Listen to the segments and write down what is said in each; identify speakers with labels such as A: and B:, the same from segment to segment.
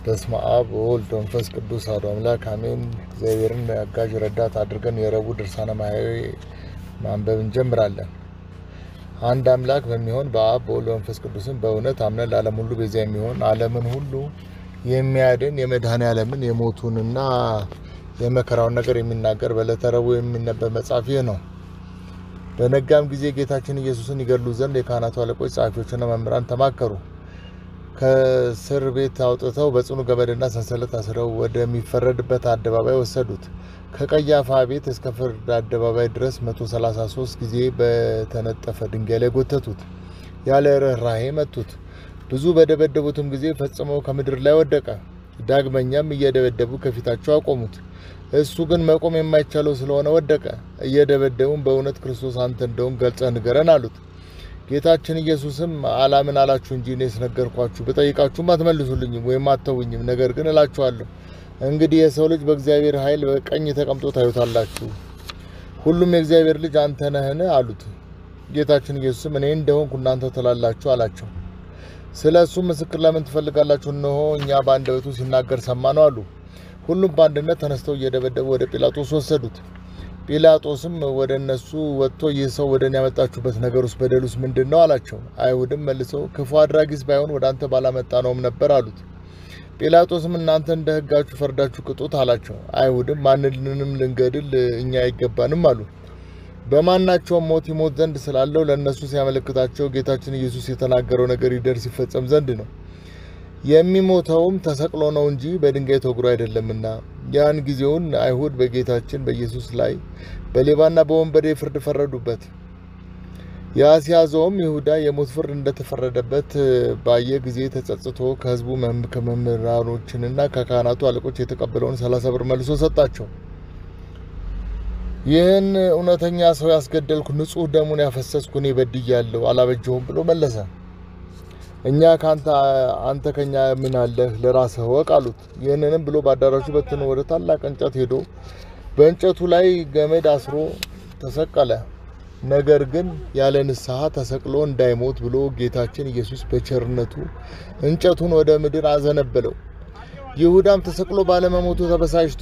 A: በስመ አብ ወወልድ ወመንፈስ ቅዱስ አሐዱ አምላክ አሜን። እግዚአብሔርን አጋዥ ረዳት አድርገን የረቡዕ ድርሳነ ማሕየዊ ማንበብ እንጀምራለን። አንድ አምላክ በሚሆን በአብ በወልድ በመንፈስ ቅዱስም በእውነት አምነን ለዓለም ሁሉ ቤዛ የሚሆን ዓለምን ሁሉ የሚያድን የመድኃኔ ዓለምን የሞቱንና የመከራውን ነገር የሚናገር በዕለተ ረቡዕ የሚነበብ መጽሐፍ ይህ ነው። በነጋም ጊዜ ጌታችን ኢየሱስን ይገድሉ ዘንድ የካህናቱ አለቆች ጸሐፊዎችና መምህራን ተማከሩ። ከእስር ቤት አውጥተው በጽኑ ገመድና ሰንሰለት አስረው ወደሚፈረድበት አደባባይ ወሰዱት። ከቀያፋ ቤት እስከ ፍርድ አደባባይ ድረስ 133 ጊዜ በተነጠፈ ድንጋይ ላይ ጎተቱት። ያለ ርኅራኄ መቱት። ብዙ በደበደቡትም ጊዜ ፈጽመው ከምድር ላይ ወደቀ። ዳግመኛም እየደበደቡ ከፊታቸው አቆሙት። እሱ ግን መቆም የማይቻለው ስለሆነ ወደቀ። እየደበደቡም በእውነት ክርስቶስ አንተ እንደሆን ገልጸህ ንገረን አሉት። ጌታችን ኢየሱስም አላምን አላችሁ እንጂ እኔ ስነገርኳችሁ ብጠይቃችሁም አትመልሱልኝም ወይም አተውኝም። ነገር ግን እላችኋለሁ እንግዲህ የሰው ልጅ በእግዚአብሔር ኃይል በቀኝ ተቀምጦ ታዩታላችሁ። ሁሉም የእግዚአብሔር ልጅ አንተ ነህን? አሉት። ጌታችን ኢየሱስም እኔ እንደሆንኩ እናንተ ትላላችሁ አላቸው። ስለ እሱ ምስክር ለምን ትፈልጋላችሁ? እነሆ እኛ በአንደበቱ ሲናገር ሰማ ነው አሉ። ሁሉም በአንድነት ተነስተው እየደበደቡ ወደ ጲላጦስ ወሰዱት። ጲላጦስም ወደ እነሱ ወጥቶ ይህ ሰው ወደ እኔ ያመጣችሁበት ነገር ውስጥ በደሉስ ምንድን ነው አላቸው። አይሁድም መልሰው ክፉ አድራጊስ ባይሆን ወደ አንተ ባላመጣ ነውም ነበር አሉት። ጲላጦስም እናንተ እንደ ሕጋችሁ ፈርዳችሁ ቅጡት አላቸው። አይሁድም ማንንም ልንገድል እኛ አይገባንም አሉ። በማናቸውም ሞት ይሞት ዘንድ ስላለው ለእነሱ ሲያመለክታቸው ጌታችን ኢየሱስ የተናገረው ነገር ይደርስ ይፈጸም ዘንድ ነው። የሚሞተውም ተሰቅሎ ነው እንጂ በድንጋይ ተወግሮ አይደለምና። ያን ጊዜውን አይሁድ በጌታችን በኢየሱስ ላይ በሌባና በወንበዴ ፍርድ ፈረዱበት። ያስያዘውም ይሁዳ የሞት ፍርድ እንደተፈረደበት ባየ ጊዜ ተጸጽቶ ከሕዝቡ ከመምህራኖችንና ከካህናቱ አለቆች የተቀበለውን ሰላሳ ብር መልሶ ሰጣቸው። ይህን እውነተኛ ሰው ያስገደልኩ ንጹሕ ደሙን ያፈሰስኩ እኔ በድያለሁ፣ አላበጀሁም ብሎ መለሰ። እኛ ከአንተ አንተ ከኛ ምን አለህ? ለራስህ ወቅ አሉት። ይህንንም ብሎ በአዳራሹ በትኖ ወደ ታላቅ እንጨት ሄዶ በእንጨቱ ላይ ገመድ አስሮ ተሰቀለ። ነገር ግን ያለ ንስሐ ተሰቅሎ እንዳይሞት ብሎ ጌታችን ኢየሱስ በቸርነቱ እንጨቱን ወደ ምድር አዘነበለው። ይሁዳም ተሰቅሎ ባለመሞቱ ተበሳጭቶ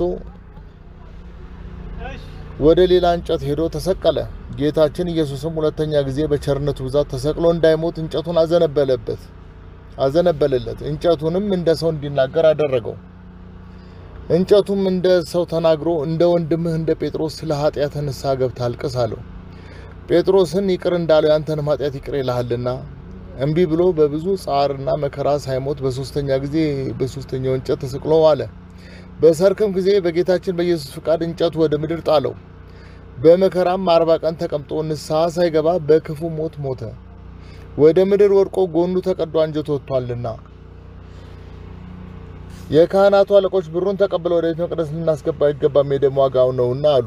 A: ወደ ሌላ እንጨት ሄዶ ተሰቀለ። ጌታችን ኢየሱስም ሁለተኛ ጊዜ በቸርነቱ ብዛት ተሰቅሎ እንዳይሞት እንጨቱን አዘነበለበት አዘነበለለት። እንጨቱንም እንደ ሰው እንዲናገር አደረገው። እንጨቱም እንደ ሰው ተናግሮ እንደ ወንድምህ እንደ ጴጥሮስ ስለ ኃጢአት ንስሐ ገብተህ አልቅስ አለው። ጴጥሮስን ይቅር እንዳለው ያንተንም ኃጢአት ይቅር ይልሃልና እምቢ ብሎ በብዙ ጻርና መከራ ሳይሞት በሶስተኛ ጊዜ በሶስተኛው እንጨት ተሰቅሎ ዋለ። በሰርክም ጊዜ በጌታችን በኢየሱስ ፍቃድ እንጨቱ ወደ ምድር ጣለው። በመከራም አርባ ቀን ተቀምጦ ንስሐ ሳይገባ በክፉ ሞት ሞተ። ወደ ምድር ወድቆ ጎኑ ተቀዶ አንጀቱ ወጥቷልና። የካህናቱ አለቆች ብሩን ተቀብለው ወደ ቤተ መቅደስ ልናስገባ አይገባም፣ የደም ዋጋው ነውና አሉ።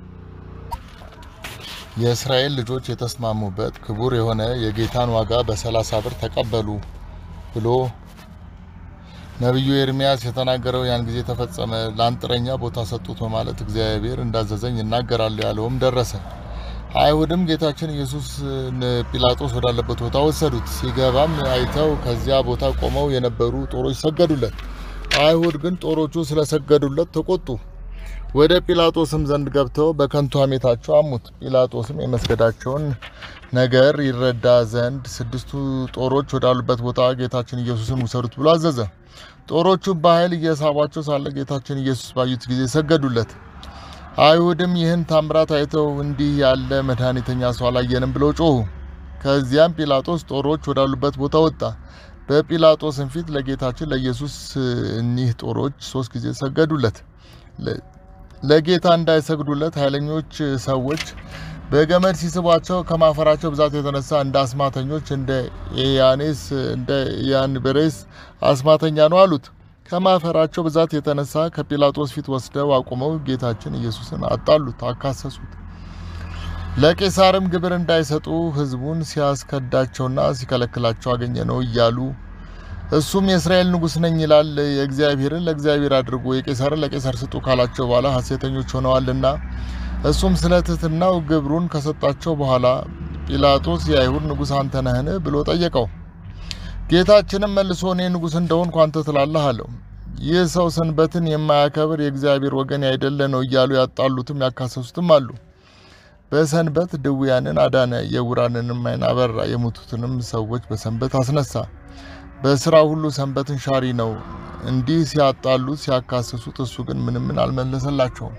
A: የእስራኤል ልጆች የተስማሙበት ክቡር የሆነ የጌታን ዋጋ በሰላሳ ብር ተቀበሉ ብሎ ነቢዩ ኤርሚያስ የተናገረው ያን ጊዜ ተፈጸመ። ለአንጥረኛ ቦታ ሰጡት በማለት እግዚአብሔር እንዳዘዘኝ እናገራለሁ ያለውም ደረሰ። አይሁድም ጌታችን ኢየሱስን ጲላጦስ ወዳለበት ቦታ ወሰዱት። ሲገባም አይተው ከዚያ ቦታ ቆመው የነበሩ ጦሮች ሰገዱለት። አይሁድ ግን ጦሮቹ ስለሰገዱለት ተቆጡ። ወደ ጲላጦስም ዘንድ ገብተው በከንቱ ሐሜታቸው አሙት። ጲላጦስም የመስገዳቸውን ነገር ይረዳ ዘንድ ስድስቱ ጦሮች ወዳሉበት ቦታ ጌታችን ኢየሱስን ውሰዱት ብሎ አዘዘ። ጦሮቹ በኃይል እየሳቧቸው ሳለ ጌታችን ኢየሱስ ባዩት ጊዜ ሰገዱለት። አይሁድም ይህን ታምራት አይተው እንዲህ ያለ መድኃኒተኛ ሰው አላየንም ብለው ጮሁ። ከዚያም ጲላጦስ ጦሮች ወዳሉበት ቦታ ወጣ። በጲላጦስም ፊት ለጌታችን ለኢየሱስ እኒህ ጦሮች ሶስት ጊዜ ሰገዱለት። ለጌታ እንዳይሰግዱለት ኃይለኞች ሰዎች በገመድ ሲስቧቸው ከማፈራቸው ብዛት የተነሳ እንደ አስማተኞች እንደ ኤያኔስ እንደ ያንበሬስ አስማተኛ ነው አሉት። ከማፈራቸው ብዛት የተነሳ ከጲላጦስ ፊት ወስደው አቁመው ጌታችን ኢየሱስን አጣሉት፣ አካሰሱት። ለቄሳርም ግብር እንዳይሰጡ ሕዝቡን ሲያስከዳቸውና ሲከለክላቸው አገኘ ነው እያሉ እሱም የእስራኤል ንጉሥ ነኝ ይላል፣ የእግዚአብሔርን ለእግዚአብሔር አድርጉ፣ የቄሳርን ለቄሳር ስጡ ካላቸው በኋላ ሐሴተኞች ሆነዋልና እሱም ስለ ትሕትናው ግብሩን ከሰጣቸው በኋላ ጲላጦስ የአይሁድ ንጉሥ አንተ ነህን ብሎ ጠየቀው። ጌታችንም መልሶ እኔ ንጉሥ እንደሆንኩ አንተ ትላለህ አለው። ይህ ሰው ሰንበትን የማያከብር የእግዚአብሔር ወገን ያይደለ ነው እያሉ ያጣሉትም ያካሰሱትም አሉ። በሰንበት ድውያንን አዳነ፣ የዕውራንንም ዓይን አበራ፣ የሞቱትንም ሰዎች በሰንበት አስነሳ። በስራ ሁሉ ሰንበትን ሻሪ ነው። እንዲህ ሲያጣሉት ሲያካስሱት፣ እሱ ግን ምንም ምን አልመለሰላቸውም።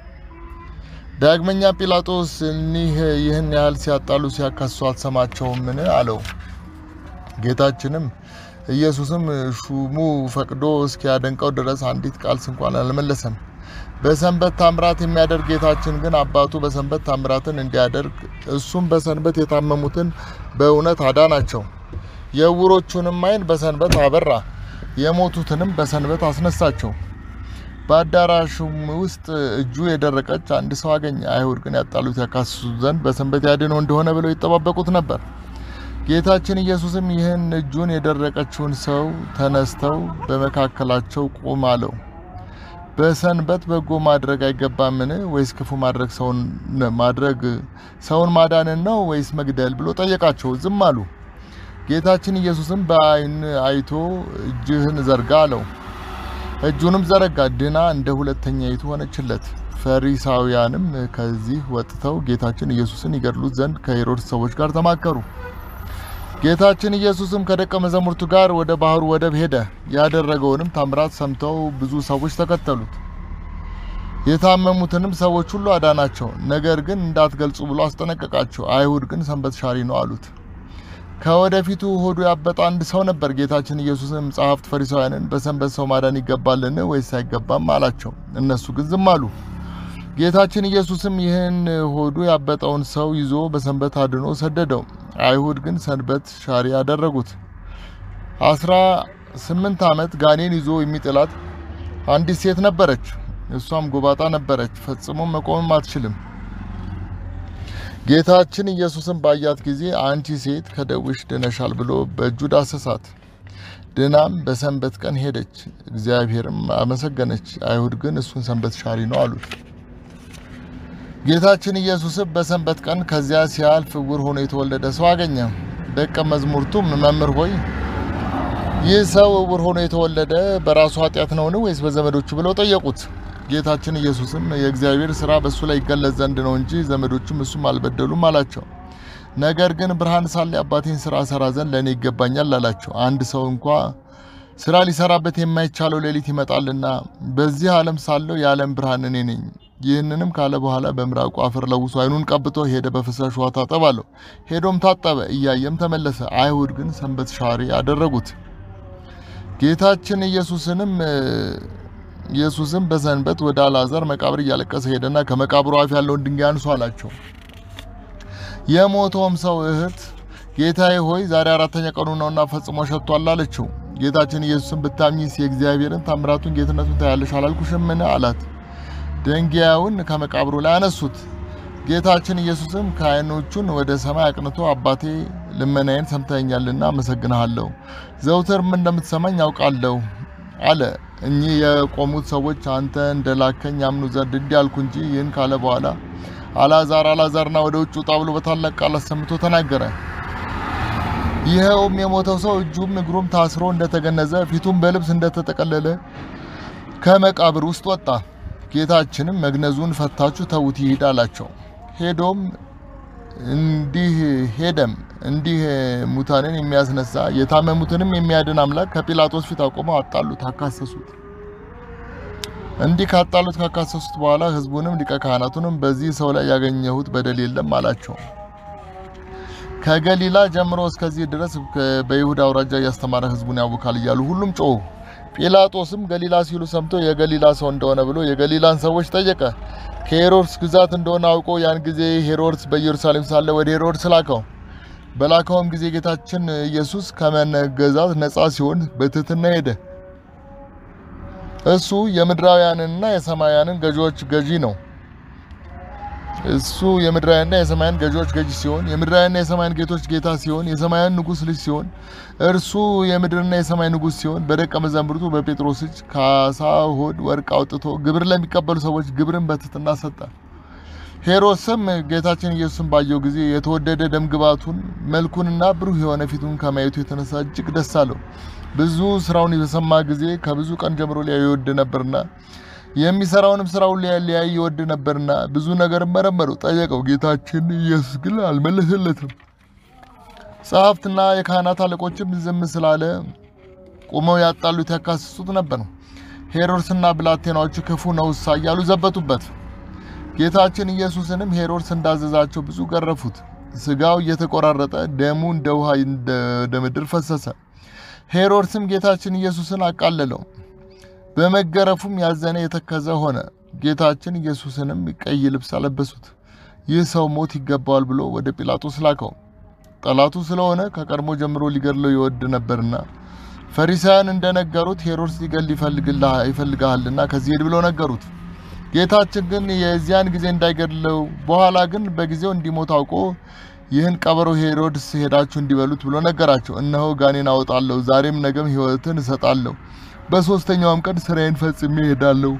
A: ዳግመኛ ጲላጦስ እኒህ ይህን ያህል ሲያጣሉ ሲያካስሱ አትሰማቸውምን? አለው። ጌታችንም ኢየሱስም ሹሙ ፈቅዶ እስኪያደንቀው ድረስ አንዲት ቃል እንኳን አልመለሰም። በሰንበት ታምራት የሚያደርግ ጌታችን ግን አባቱ በሰንበት ታምራትን እንዲያደርግ እሱም በሰንበት የታመሙትን በእውነት አዳናቸው። የዕውሮቹንም ዓይን በሰንበት አበራ፣ የሞቱትንም በሰንበት አስነሳቸው። በአዳራሹም ውስጥ እጁ የደረቀች አንድ ሰው አገኘ። አይሁድ ግን ያጣሉት ያካስሱት ዘንድ በሰንበት ያድነው እንደሆነ ብለው ይጠባበቁት ነበር። ጌታችን ኢየሱስም ይህን እጁን የደረቀችውን ሰው ተነስተው በመካከላቸው ቁም አለው። በሰንበት በጎ ማድረግ አይገባምን? ወይስ ክፉ ማድረግ ሰውን ማድረግ ሰውን ማዳንን ነው ወይስ መግደል ብሎ ጠየቃቸው። ዝም አሉ። ጌታችን ኢየሱስም በዓይን አይቶ እጅህን ዘርጋ አለው። እጁንም ዘረጋ፣ ድና እንደ ሁለተኛይቱ ሆነችለት። ፈሪሳውያንም ከዚህ ወጥተው ጌታችን ኢየሱስን ይገድሉት ዘንድ ከሄሮድስ ሰዎች ጋር ተማከሩ። ጌታችን ኢየሱስም ከደቀ መዛሙርቱ ጋር ወደ ባህሩ ወደብ ሄደ። ያደረገውንም ታምራት ሰምተው ብዙ ሰዎች ተከተሉት። የታመሙትንም ሰዎች ሁሉ አዳናቸው። ነገር ግን እንዳትገልጹ ብሎ አስጠነቀቃቸው። አይሁድ ግን ሰንበት ሻሪ ነው አሉት። ከወደፊቱ ሆዱ ያበጠ አንድ ሰው ነበር። ጌታችን ኢየሱስም ጸሐፍት ፈሪሳውያንን በሰንበት ሰው ማዳን ይገባልን ወይስ አይገባም አላቸው። እነሱ ግን ዝም አሉ። ጌታችን ኢየሱስም ይህን ሆዱ ያበጠውን ሰው ይዞ በሰንበት አድኖ ሰደደው። አይሁድ ግን ሰንበት ሻሪ ያደረጉት። አስራ ስምንት ዓመት ጋኔን ይዞ የሚጥላት አንዲት ሴት ነበረች። እሷም ጎባጣ ነበረች፣ ፈጽሞ መቆምም አትችልም። ጌታችን ኢየሱስም ባያት ጊዜ አንቺ ሴት ከደዌሽ ድነሻል ብሎ በእጁ ዳሰሳት። ድናም በሰንበት ቀን ሄደች፣ እግዚአብሔርም አመሰገነች። አይሁድ ግን እሱን ሰንበት ሻሪ ነው አሉት። ጌታችን ኢየሱስም በሰንበት ቀን ከዚያ ሲያልፍ ዕውር ሆኖ የተወለደ ሰው አገኘ። ደቀ መዛሙርቱም መምህር ሆይ ይህ ሰው ዕውር ሆኖ የተወለደ በራሱ ኃጢአት ነውን ወይስ በዘመዶቹ ብለው ጠየቁት። ጌታችን ኢየሱስም የእግዚአብሔር ስራ በእሱ ላይ ይገለጽ ዘንድ ነው እንጂ ዘመዶቹም እሱም አልበደሉም አላቸው። ነገር ግን ብርሃን ሳለ የአባቴን ስራ ሰራ ዘንድ ለእኔ ይገባኛል አላቸው። አንድ ሰው እንኳ ስራ ሊሰራበት የማይቻለው ሌሊት ይመጣልና በዚህ ዓለም ሳለው የዓለም ብርሃን እኔ ነኝ። ይህንንም ካለ በኋላ በምራቁ አፈር ለውሶ ዓይኑን ቀብቶ ሄደ። በፍሳሽ ውሃ ታጠብ አለው። ሄዶም ታጠበ፣ እያየም ተመለሰ። አይሁድ ግን ሰንበት ሻሪ አደረጉት። ጌታችን ኢየሱስንም ኢየሱስም በሰንበት ወደ አልዓዛር መቃብር እያለቀሰ ሄደና ከመቃብሩ አፍ ያለውን ድንጋይ አንሱ አላቸው። የሞተውም ሰው እህት ጌታዬ ሆይ ዛሬ አራተኛ ቀኑ ነውና ፈጽሞ ሸቷል አለችው። ጌታችን ኢየሱስም ብታምኚስ የእግዚአብሔርን ታምራቱን ጌትነቱን ታያለሽ አላልኩሽምን? አላት። ድንጋዩን ከመቃብሩ ላይ አነሱት። ጌታችን ኢየሱስም ከዓይኖቹን ወደ ሰማይ አቅንቶ አባቴ ልመናዬን ሰምተኛልና አመሰግንሃለሁ፣ ዘውትርም እንደምትሰማኝ ያውቃለሁ አለ። እኚህ የቆሙት ሰዎች አንተ እንደላከኝ ያምኑ ዘንድ እንዲህ አልኩ እንጂ ይህን ካለ በኋላ አልዓዛር አልዓዛርና ወደ ውጭ ውጣ ብሎ በታላቅ ቃል አሰምቶ ተናገረ። ይኸውም የሞተው ሰው እጁም እግሩም ታስሮ እንደተገነዘ ፊቱም በልብስ እንደተጠቀለለ ከመቃብር ውስጥ ወጣ። ጌታችንም መግነዙን ፈታችሁ ተዉት ይሂድ አላቸው። ሄዶም እንዲህ ሄደም እንዲህ ሙታንን የሚያስነሳ የታመሙትንም የሚያድን አምላክ ከጲላጦስ ፊት አቆመው አጣሉት፣ አካሰሱት። እንዲህ ካጣሉት ካካሰሱት በኋላ ሕዝቡንም ሊቀ ካህናቱንም በዚህ ሰው ላይ ያገኘሁት በደል የለም አላቸው። ከገሊላ ጀምሮ እስከዚህ ድረስ በይሁዳ አውራጃ እያስተማረ ሕዝቡን ያውካል እያሉ ሁሉም ጮሁ። ጲላጦስም ገሊላ ሲሉ ሰምቶ የገሊላ ሰው እንደሆነ ብሎ የገሊላን ሰዎች ጠየቀ። ከሄሮድስ ግዛት እንደሆነ አውቆ ያን ጊዜ ሄሮድስ በኢየሩሳሌም ሳለ ወደ ሄሮድስ ላከው። በላከውም ጊዜ ጌታችን ኢየሱስ ከመነገዛት ነጻ ሲሆን በትህትና ሄደ። እሱ የምድራውያንና የሰማያንን ገዢዎች ገዢ ነው። እሱ የምድራውያንና የሰማያን ገዢዎች ገዢ ሲሆን የምድራውያንና የሰማያን ጌቶች ጌታ ሲሆን የሰማያን ንጉሥ ልጅ ሲሆን እርሱ የምድርና የሰማይ ንጉሥ ሲሆን በደቀ መዛሙርቱ በጴጥሮስ እጅ ከዓሣ ሆድ ወርቅ አውጥቶ ግብር ለሚቀበሉ ሰዎች ግብርን በትህትና ሰጠ። ሄሮድስም ጌታችን ኢየሱስን ባየው ጊዜ የተወደደ ደምግባቱን መልኩንና ብሩህ የሆነ ፊቱን ከማየቱ የተነሳ እጅግ ደስ አለው። ብዙ ስራውን በሰማ ጊዜ ከብዙ ቀን ጀምሮ ሊያይ ይወድ ነበርና የሚሰራውንም ስራውን ሊያይ ይወድ ነበርና ብዙ ነገር መረመረው፣ ጠየቀው። ጌታችን ኢየሱስ ግን አልመለሰለትም። ጸሐፍትና የካህናት አለቆችም ዝም ስላለ ቆመው ያጣሉት ያካስሱት ነበር። ሄሮድስና ብላቴናዎቹ ክፉ ነውሳ እያሉ ዘበቱበት። ጌታችን ኢየሱስንም ሄሮድስ እንዳዘዛቸው ብዙ ገረፉት። ስጋው እየተቆራረጠ ደሙ እንደ ውሃ እንደ ምድር ፈሰሰ። ሄሮድስም ጌታችን ኢየሱስን አቃለለው። በመገረፉም ያዘነ የተከዘ ሆነ። ጌታችን ኢየሱስንም ቀይ ልብስ አለበሱት። ይህ ሰው ሞት ይገባዋል ብሎ ወደ ጲላጦስ ላከው። ጠላቱ ስለሆነ ከቀድሞ ጀምሮ ሊገድለው ይወድ ነበርና ፈሪሳውያን እንደነገሩት ሄሮድስ ሊገል ይፈልግሃልና ከዚህ ሄድ ብለው ነገሩት። ጌታችን ግን የዚያን ጊዜ እንዳይገድለው በኋላ ግን በጊዜው እንዲሞት አውቆ ይህን ቀበሮ ሄሮድስ ሄዳችሁ እንዲበሉት ብሎ ነገራቸው። እነሆ ጋኔን አወጣለሁ፣ ዛሬም ነገም ሕይወትን እሰጣለሁ፣ በሦስተኛውም ቀን ስራዬን ፈጽሜ እሄዳለሁ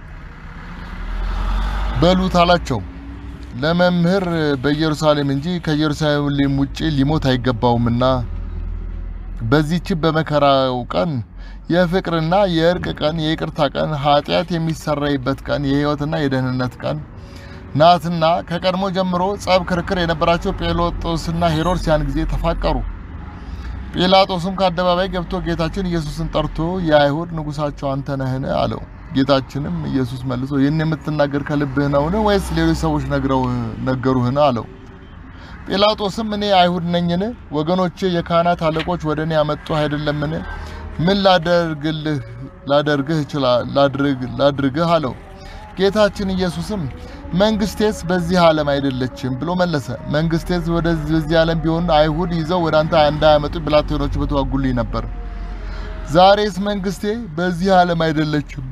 A: በሉት አላቸው። ለመምህር በኢየሩሳሌም እንጂ ከኢየሩሳሌም ውጭ ሊሞት አይገባውምና በዚህች በመከራው ቀን የፍቅርና የእርቅ ቀን፣ የይቅርታ ቀን፣ ኃጢአት የሚሰረይበት ቀን፣ የሕይወትና የደህንነት ቀን ናትና ከቀድሞ ጀምሮ ጸብ፣ ክርክር የነበራቸው ጲላጦስና ሄሮድስ ያን ጊዜ ተፋቀሩ። ጲላጦስም ከአደባባይ ገብቶ ጌታችን ኢየሱስን ጠርቶ የአይሁድ ንጉሳቸው አንተ ነህን? አለው። ጌታችንም ኢየሱስ መልሶ ይህን የምትናገር ከልብህ ነውን? ወይስ ሌሎች ሰዎች ነግረው ነገሩህን? አለው። ጲላጦስም እኔ አይሁድ ነኝን? ወገኖቼ የካህናት አለቆች ወደ እኔ ያመጡ አይደለምን? ምን ላደርግልህ ላደርግህ ይችላል ላድርግህ አለው። ጌታችን ኢየሱስም መንግስቴስ በዚህ ዓለም አይደለችም ብሎ መለሰ። መንግስቴስ ወደዚህ ዓለም ቢሆን አይሁድ ይዘው ወደ አንተ እንዳያመጡ ብላቴኖች በተዋጉልኝ ነበር። ዛሬስ መንግስቴ በዚህ ዓለም አይደለችም።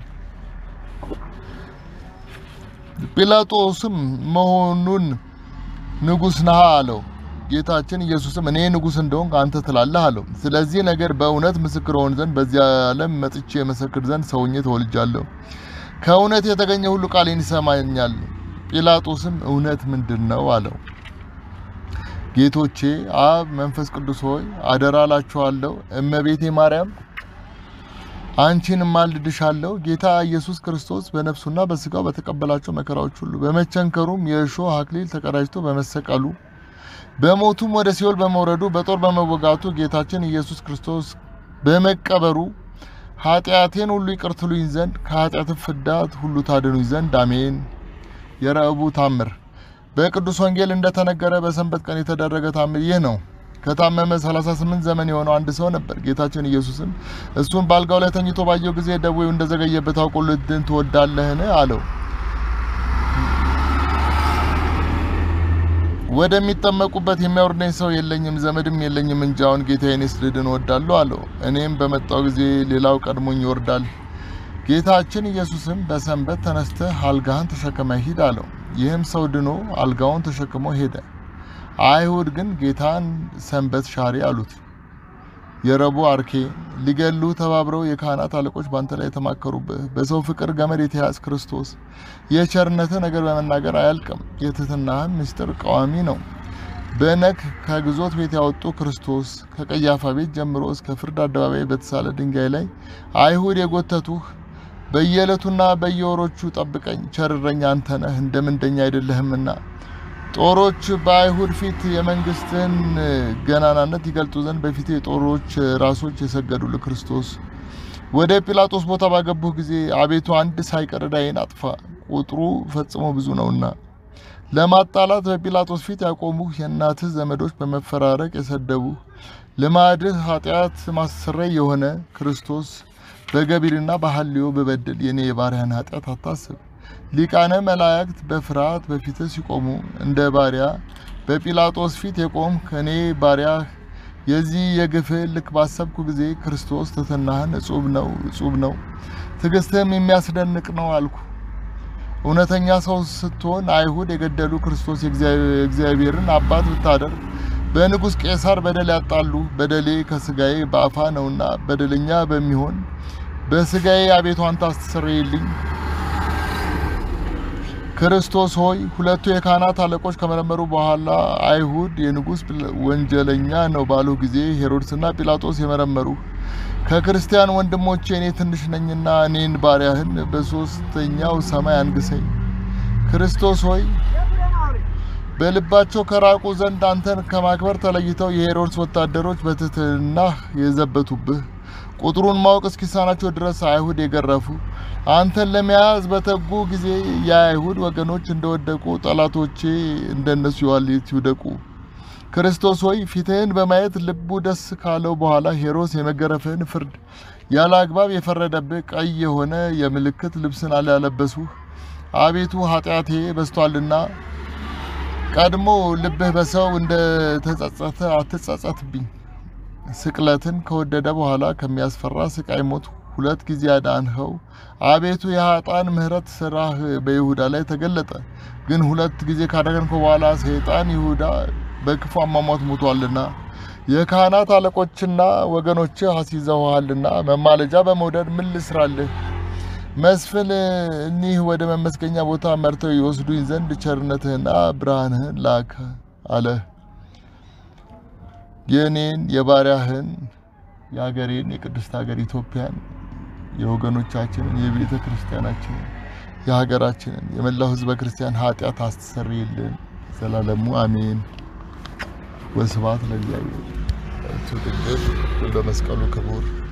A: ጲላጦስም መሆኑን ንጉሥ ነሃ አለው። ጌታችን ኢየሱስም እኔ ንጉሥ እንደሆንክ አንተ ትላለህ አለው። ስለዚህ ነገር በእውነት ምስክር ሆን ዘንድ በዚህ ዓለም መጥቼ የመሰክር ዘንድ ሰው ሆኜ ተወልጃለሁ። ከእውነት የተገኘ ሁሉ ቃሌን ይሰማኛል። ጲላጦስም እውነት ምንድን ነው አለው። ጌቶቼ አብ መንፈስ ቅዱስ ሆይ አደራ እላችኋለሁ፣ እመቤቴ ማርያም አንቺን ማልድሻለሁ። ጌታ ኢየሱስ ክርስቶስ በነፍሱና በስጋው በተቀበላቸው መከራዎች ሁሉ በመቸንከሩም የእሾህ አክሊል ተቀዳጅቶ በመሰቀሉ በሞቱም ወደ ሲኦል በመውረዱ በጦር በመወጋቱ ጌታችን ኢየሱስ ክርስቶስ በመቀበሩ ኃጢአቴን ሁሉ ይቅር ትሉኝ ዘንድ ከኃጢአት ፍዳት ሁሉ ታድኑኝ ዘንድ አሜን። የረቡዕ ታምር በቅዱስ ወንጌል እንደተነገረ በሰንበት ቀን የተደረገ ታምር ይህ ነው። ከታመመ 38 ዘመን የሆነው አንድ ሰው ነበር። ጌታችን ኢየሱስም እሱን በአልጋው ላይ ተኝቶ ባየው ጊዜ ደዌው እንደዘገየበት አውቆ ልድን ትወዳለህን? አለው። ወደሚጠመቁበት የሚያወርደኝ ሰው የለኝም፣ ዘመድም የለኝም እንጂ አሁን ጌታዬንስ ልድን እወዳለሁ አለው። እኔም በመጣው ጊዜ ሌላው ቀድሞኝ ይወርዳል። ጌታችን ኢየሱስም በሰንበት ተነስተህ አልጋህን ተሸክመ ሂድ አለው። ይህም ሰው ድኖ አልጋውን ተሸክሞ ሄደ። አይሁድ ግን ጌታን ሰንበት ሻሪ አሉት። የረቡዕ አርኬ ሊገሉ ተባብረው የካህናት አለቆች ባንተ ላይ የተማከሩብህ በሰው ፍቅር ገመድ የተያዝ ክርስቶስ የቸርነትህ ነገር በመናገር አያልቅም። የትህትናህም ምስጢር ቀዋሚ ነው። በነክ ከግዞት ቤት ያወጡ ክርስቶስ ከቀያፋ ቤት ጀምሮ እስከ ፍርድ አደባባይ በተሳለ ድንጋይ ላይ አይሁድ የጎተቱህ በየዕለቱና በየወሮቹ ጠብቀኝ። ቸርረኛ አንተ ነህ፣ እንደ ምንደኛ አይደለህምና ጦሮች በአይሁድ ፊት የመንግስትህን ገናናነት ይገልጡ ዘንድ በፊት የጦሮች ራሶች የሰገዱልህ ክርስቶስ ወደ ጲላጦስ ቦታ ባገቡህ ጊዜ አቤቱ አንድ ሳይቀር ዕዳዬን አጥፋ፣ ቁጥሩ ፈጽሞ ብዙ ነውና። ለማጣላት በጲላጦስ ፊት ያቆሙህ የእናትህ ዘመዶች በመፈራረቅ የሰደቡህ ልማድህ ኃጢአት ማሰረይ የሆነ ክርስቶስ በገቢርና በሐልዮ በበደል የኔ የባሪያን ኃጢአት አታስብ። ሊቃነ መላእክት በፍርሃት በፊትህ ሲቆሙ እንደ ባሪያ በጲላጦስ ፊት የቆም ከእኔ ባሪያ የዚህ የግፍህ ልክ ባሰብኩ ጊዜ ክርስቶስ ትሕትናህን እጹብ ነው እጹብ ነው፣ ትዕግስትህም የሚያስደንቅ ነው አልኩ። እውነተኛ ሰው ስትሆን አይሁድ የገደሉ ክርስቶስ የእግዚአብሔርን አባት ብታደርግ በንጉሥ ቄሳር በደል ያጣሉ። በደሌ ከስጋዬ በአፋ ነውና በደለኛ በሚሆን በስጋዬ አቤቱ አንተ አስተሰርይልኝ። ክርስቶስ ሆይ ሁለቱ የካህናት አለቆች ከመረመሩ በኋላ አይሁድ የንጉሥ ወንጀለኛ ነው ባሉ ጊዜ ሄሮድስና ጲላጦስ የመረመሩ ከክርስቲያን ወንድሞቼ እኔ ትንሽ ነኝና እኔን ባሪያህን በሦስተኛው ሰማይ አንግሰኝ። ክርስቶስ ሆይ በልባቸው ከራቁ ዘንድ አንተን ከማክበር ተለይተው የሄሮድስ ወታደሮች በትሕትናህ የዘበቱብህ ቁጥሩን ማወቅ እስኪሳናቸው ድረስ አይሁድ የገረፉ አንተን ለመያዝ በተጉ ጊዜ የአይሁድ ወገኖች እንደወደቁ ጠላቶቼ እንደነሱ የዋሊት ይውደቁ። ክርስቶስ ሆይ ፊትህን በማየት ልቡ ደስ ካለው በኋላ ሄሮድስ የመገረፍህን ፍርድ ያለ አግባብ የፈረደብህ ቀይ የሆነ የምልክት ልብስን አላለበሱህ። አቤቱ ኃጢአቴ በዝቷልና ቀድሞ ልብህ በሰው እንደ ተጸጸተ አትጸጸትብኝ። ስቅለትን ከወደደ በኋላ ከሚያስፈራ ስቃይ ሞት ሁለት ጊዜ አዳንኸው። አቤቱ የኃጥአን ምሕረት ስራህ በይሁዳ ላይ ተገለጠ። ግን ሁለት ጊዜ ካዳንከው በኋላ ሰይጣን ይሁዳ በክፉ አሟሟት ሞቷልና የካህናት አለቆችና ወገኖችህ አስይዘውሃልና መማለጃ በመውደድ ምን ልስራልህ? መስፍን እኒህ ወደ መመስገኛ ቦታ መርተው ይወስዱኝ ዘንድ ቸርነትህና ብርሃንህን ላከ አለ። የእኔን የባሪያህን የሀገሬን የቅድስት ሀገር ኢትዮጵያን የወገኖቻችንን የቤተ ክርስቲያናችንን የሀገራችንን የመላው ሕዝበ ክርስቲያን ኃጢአት አስተሰርይልን ዘላለሙ አሜን። ወስብሐት ለእግዚአብሔር። እቱ ድንግል ለመስቀሉ ክቡር